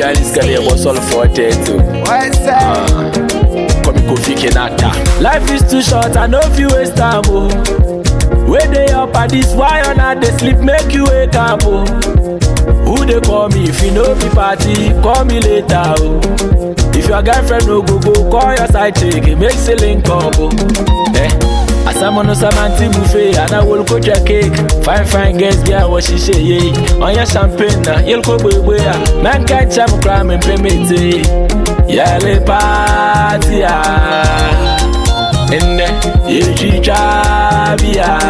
Chinese girl here was all for tattoo. Why say? Come Kofi Kenata. Life is too short, I know if you waste time, oh. Where they up at this, why on not they sleep, make you wake up, oh. Who they call me if you know be party, call me later, oh. If your girlfriend no go go, call your side chick, it makes a link up, oh. Eh? Asamono Samanti buffet, and I will coach your cake. Fine, fine girls, yeah, what she say, yeah. On your champagne, na, you'll go boy, Man can't jam crime and permit it. Yale party, ah. In the Yichichabia.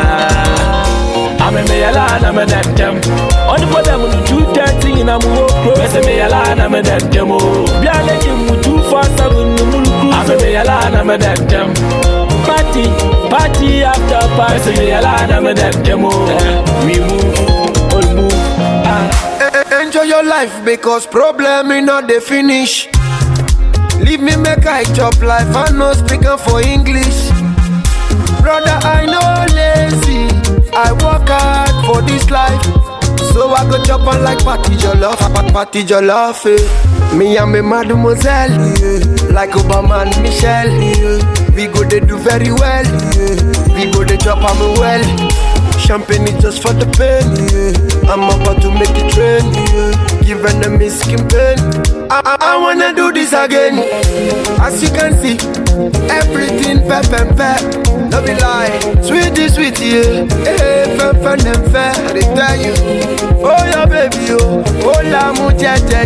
I'm a mayala, I'm a dentem. On the bottom of the two thirty in a move, Miss a mayala, I'm a dentemo. Biala, you two for seven, I'm a mayala, I'm a dentem. Party, party after party, mayala, I'm a dentemo. We move, all move. Ah. E- Enjoy your life because problem is not the finish. Leave me make I chop life, I no speaking for English. Brother, I know lazy. I work hard for this life. So I go chop on like party jollof, pa- party jollof. Eh. Me and me mademoiselle, yeah. like Obama and Michelle. Yeah. We go they do very well. Yeah. We go they chop on me well. Champagne is just for the pain. Yeah. I'm about to make it train. Yeah. Give enemies skin pain. I, I, I wanna do this again. As you can see, everything pep and pep. No be lie, sweetie, sweetie, yeah. Hey, fun, fun, and fair. I dey tell you, oh yeah, baby, oh, oh la mu je je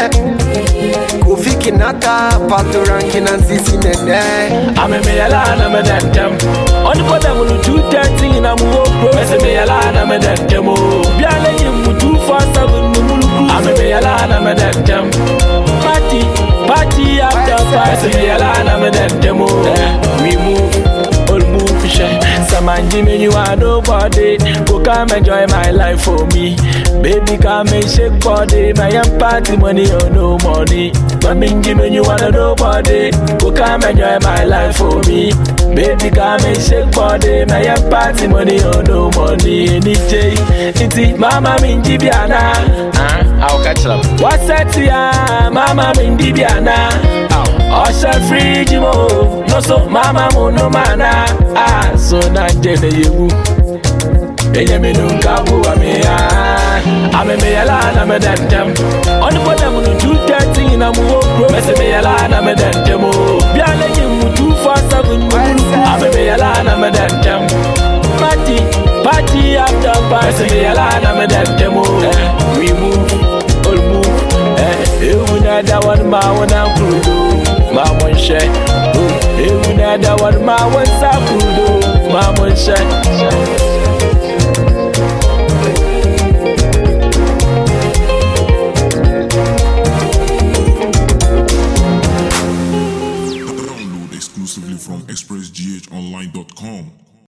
je. Kofi Kinata, Pato Rankin and Sisi Nene. I'm a mayala, I'm a dentem. On the bottom of the two thirty in a move, Miss a mayala, I'm a dentemo. Biala, you two for seven, I'm a mayala, I'm a dentem. Party, party after party, mayala, I'm a dentemo. We move, all move, share. Samanji me you are nobody. Go come enjoy my life for me. Baby come and shake body. My young party money or no money. Maminji me you are nobody. Go come enjoy my life for me. Baby come and shake body. My young party money or no money. Any day, iti mama minji biana. Ah, I'll catch them. What's that ya? Mama minji biana. Ọṣẹ fíríjì mo, lọ́sọ̀ máma mo no mana. Ah, so na jẹ́nẹ̀ yewu. Enye mi nu nka bu wa mi ya. Ame mi yala na me dentem. Ọdún bọ́dẹ̀ mu nu two thirty na mu wo kuro. Mẹsẹ̀ mi yala na me dentem o. Bí alẹ́ yìí mu two four seven mu wúlú. Ame mi yala na me dentem. Party, party after party. Mẹsẹ̀ mi yala na me dentem o. We move, all move. Eh, ewu na da wani ma wani akurudo. Ma wọn ṣẹ. Ewu na da wani ma wọn sa kurudo. Ma wọn ṣẹ.